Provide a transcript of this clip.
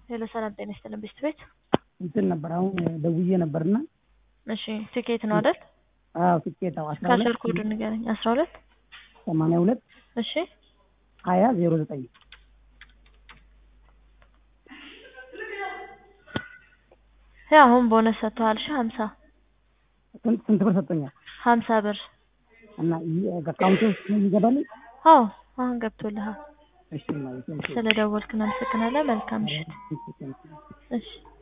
ሄሎ ሰላም ጤና ይስጥልን ቤስት ቤት እንትን ነበር አሁን ደውዬ ነበርና እሺ ትኬት ነው አይደል አዎ ትኬት አዎ አስራ ካሸር ሁለት ኮድ ንገረኝ አስራ ሁለት ሰማንያ ሁለት እሺ ሀያ ዜሮ ዘጠኝ ያ አሁን ቦነስ ሰጥተዋል እሺ ሀምሳ ስንት ስንት ብር ሰጥቶኛል ሀምሳ ብር እና አካውንት ውስጥ ይገባል አዎ አሁን ገብቶልሃል እሺ ማለት ነው ስለ ደወልክ እናመሰግናለን መልካም ምሽት እሺ